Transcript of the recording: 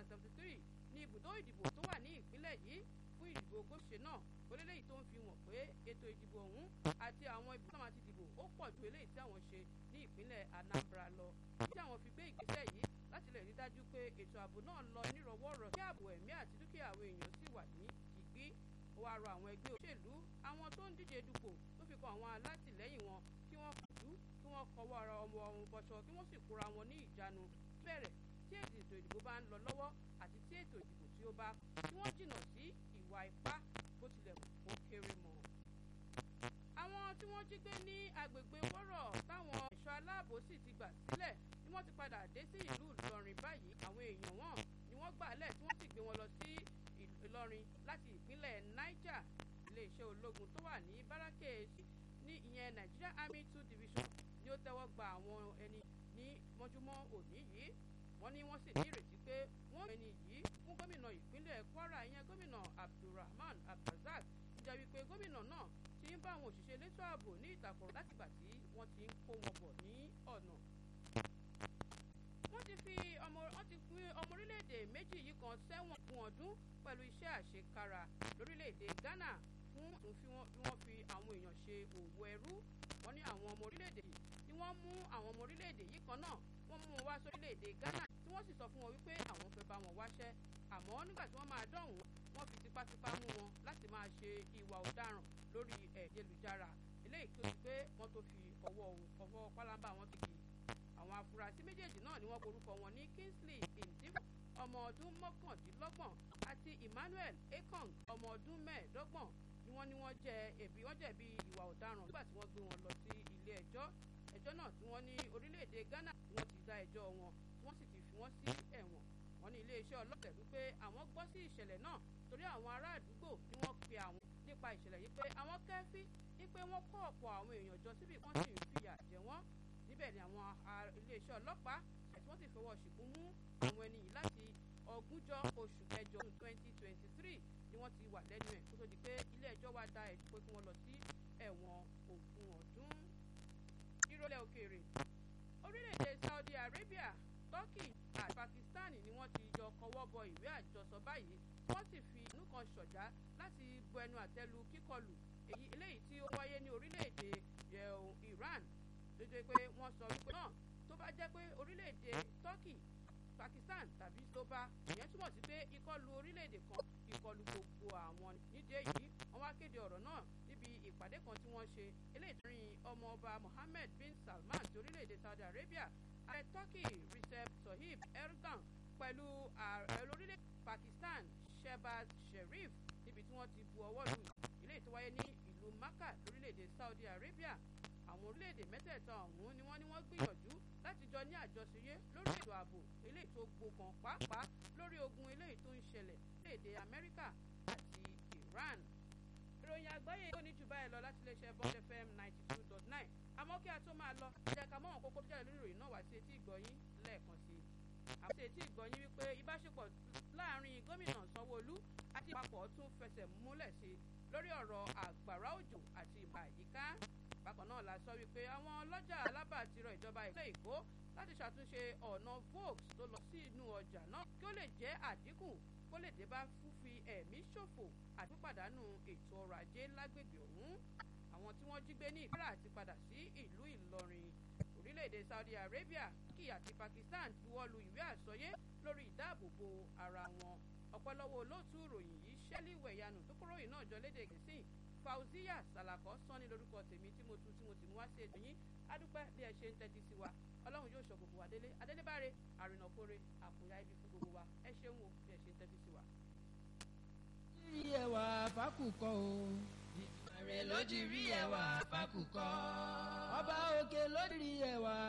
seventy three ní ibùdó ìdìbò tó wà ní ìpínlẹ̀ yìí fún ìdìbò góṣe náà orílẹ̀ yìí tó ń fi hàn pé ètò ìdìbò ọ̀hún àti àwọn ibi tí wọ́n ti dìbò ó pọ̀ ju eléyìí tí àwọn ṣe ní ìpínlẹ̀ Anambra lọ èyí tí àwọn fi gbé ìgbésẹ̀ yìí láti lè rí dájú pé ètò ààbò náà lọ nírọ̀wọ́rọ̀ kí ààbò ẹ̀mí àti dúkìá àwọn èèyàn sì wà ní ìgbí ó wáá rọ àwọn ẹgbẹ́ òṣèlú àwọn tó ń díje dupò tó fi kan àwọn alátìlẹ́yìn wọn kí wọ́n kọjú kí wọ́n kọwọ́ ara ọmọ ọ̀hún bọ̀ṣọ kí wọ́n sì kóra wọn ní ìjánu bẹ̀rẹ̀ tí ètò ìdìbò bá ń lọ lọ́wọ́ àti tí ètò ìdìbò tí ó bá kí wọ́n jìnnà sí ìwà ipá bó tilẹ̀ kó kéré mọ́. àwọn tí wọ́n jí gbé ní agbègbè wọ́rọ̀ táwọn ẹ̀ṣọ́ aláàbò sì ti gbà sílẹ̀ ni wọ́n ti padà dé sí ìlú Ìlọrin báyìí àwọn èèyàn wọn ni wọ́n gbà lẹ̀ tí wọ́n sì gbé wọn lọ sí Ìlọrin láti ìpínlẹ̀ Niger iléeṣẹ́ ológun tó wà ní bárákèèsì ní ìyẹn Nigeria Army Two Division ni ó tẹ́wọ́ gba àwọn ẹni ní mọ́júmọ́ òní yìí wọ́n ní wọ́n sì ní ìrètí pé wọ́n ẹni yìí fún gómìnà ìpínlẹ̀ Kwara ìyẹn gómìnà Abdulrahman Abdulrazak ìjà wípé gómìnà náà ti ń bá àwọn òṣìṣẹ́ elétò ààbò ní ìtàkùrọ̀ látìgbà tí wọ́n ti ń kó wọn bọ̀ ní ọ̀nà. wọ́n ti fi ọmọ wọ́n ti fi ọmọ orílẹ̀-èdè méjì yìí kan sẹ́wọ̀n fún ọdún pẹ̀lú iṣẹ́ àṣekára lórílẹ̀-èdè Ghana fún tún fi wọ́n fi àwọn èèyàn ṣe òwò ẹrú wọ́n ní àwọn ọmọ orílẹ̀-èdè yìí ni wọ́n mú àwọn ọmọ orílẹ̀-èdè yìí kan náà wọ́n mú wọn wá sórílẹ̀-èdè Ghana tí wọ́n sì sọ fún wọn wípé àwọn fẹ́ bá wọn wáṣẹ́ àmọ́ nígbà tí wọ́n máa dọ̀hún wọ́n fi tipátipá mú wọn láti máa ṣe ìwà ọ̀daràn lórí ẹ̀ẹ́dẹ́lùjára eléyìí tó ti pé wọ́n tó fi ọwọ́ ọwọ́ pálábá wọn ti kì í àwọn afurasí méjèèjì náà ni wọ́n porúkọ wọn ní Kingsley Ndivo ọmọ ọdún mọ́kàndínlọ́gbọ̀n àti Emmanuel Ekong ọmọ ọdún mẹ́ẹ̀ẹ́dọ́gbọ̀n ni wọ́n ní wọ́n jẹ ẹ̀bi wọ́n jẹ̀bi ìwà ọ̀daràn nígbà tí wọ́n gbé wọn lọ sí ilé ẹjọ́ ẹjọ́ náà tí wọ́n ní orílẹ̀-èdè Ghana ni wọ́n ti dá ẹjọ́ wọn tí wọ́n sì ti fi wọ́n sí ẹ̀wọ̀n wọ́n ní iléeṣẹ́ ọlọ́pàá wípé àwọn gbọ́ sí ìṣẹ̀lẹ̀ náà torí àwọn ará àdúgbò ni wọ́n pe àwọn nípa ìṣẹ̀lẹ̀ yìí pé àwọn kẹ́fí wípé wọ́n kó ọ̀pọ̀ àwọn èèyàn jọ síbi wọ́n sì ń fìyà jẹ wọ́n níbẹ̀ ni àwọn iléeṣẹ́ ọlọ́pàá àti wọ́n sì fọwọ́ ṣìkún mú àwọn ẹni yìí láti ọgúnjọ́ oṣù kẹjọ twenty twenty three ni wọ́n ti wà lẹ́nu ẹ̀ kó tó di pé ilé ẹjọ́ wá dá ẹ̀jú pé kí wọ́n lọ sí ẹ̀wọ̀n ogún ọdún. ìrọ̀lẹ́ òkèèrè orílẹ̀-èdè Saudi Arabia Turkey àti Pakistan ni wọ́n ti jọ kọwọ́ bọ ìwé àjọsọ báyìí wọ́n sì fi inú kan ṣọ̀já láti bu ẹnu àtẹ́lu kíkọlù èyí eléyìí tí ó wáyé ní orílẹ̀-èdè Iran lójú pé wọ́n sọ wípé náà tó bá jẹ́ pé orílẹ̀-èdè Turkey Pakistan tàbí tó bá ìyẹn túmọ̀ sí pé ìkọlù orílẹ̀-èdè kan ìkọlù gbogbo àwọn nídìí èyí wọ́n wá kéde ọ̀rọ̀ náà níbi ìpàdé kan tí wọ́n ṣe eléyìí tó rin ọmọ ọba Mohammed bin Salman ti orílẹ̀-èdè Saudi Arabia ààrẹ Turkey Recep Tayyip Erdogan pẹ̀lú ààrẹ orílẹ̀ Pakistan Shehbaz Sharif níbi tí wọ́n ti bu ọwọ́ lù eléyìí tó wáyé ní ìlú Makkah lórílẹ̀-èdè Saudi Arabia àwọn orílẹ̀-èdè mẹ́tẹ̀ẹ̀ta ọ̀hún ni wọ́n ní wọ́n gbìyànjú láti jọ ní àjọṣeyé lórí ètò ààbò eléyìí tó gbókan pàápàá lórí ogun eléyìí tó ń ṣẹlẹ̀ léde Amẹ́ríkà àti Iran. ìròyìn àgbáyé ó ní jù báyìí lọ láti iléeṣẹ́ Bond FM ninety two dot nine àmọ́ kí a tó máa lọ jẹ́ ká mọ́wọ́n kókó tó jáde lórí ìròyìn náà wá sí etí ìgbọ̀yín lẹ́ẹ̀kan sí i. àwọn sí etí ìgbọ̀yín wípé ìbáṣepọ̀ láàrin gómìnà Sanwó-Olú àti ìpapọ̀ tún fẹsẹ̀ múlẹ̀ sí i lórí ọ̀rọ̀ àgbàrá òjò àti ìmọ̀ àyíká bákan náà la sọ wípé àwọn ọlọ́jà alábà ti rọ ìjọba ìpínlẹ̀ Èkó láti ṣàtúnṣe ọ̀nà Volks tó lọ sí inú ọjà náà kí ó lè jẹ́ àdínkù kó lè dé bá fífi ẹ̀mí ṣòfò àti pàdánù ètò ọrọ̀ ajé lágbègbè ọ̀hún àwọn tí wọ́n jí gbé ní ìpínlẹ̀ àti padà sí ìlú Ìlọrin orílẹ̀-èdè Saudi Arabia Turkey àti Pakistan ti wọ́lu ìwé àsọyé lórí ìdáàbòbò ara wọn ọ̀pọ̀lọpọ̀ olóòtú ìròyìn yìí ṣẹ́lí wẹ̀yánù tó kóròyìn náà jọ lédè gẹ̀ẹ́sì Fauziya Salako sọ́ni lórúkọ tèmi tí mo tu tí mo sì mú wá sí ètò yín adúpẹ́ bí ẹ ṣe ń tẹ́tí sí wa ọlọ́run yóò ṣọ́ gbogbo wa délé adélébáre àrìnàkóre àpòyá ibi fún gbogbo wa ẹ ṣeun o bí ẹ ṣe ń tẹ́tí sí wa. rí ẹwà fákùkọ o. ààrẹ ló jí rí ẹwà fákùkọ. ọba òkè ló rí ẹwà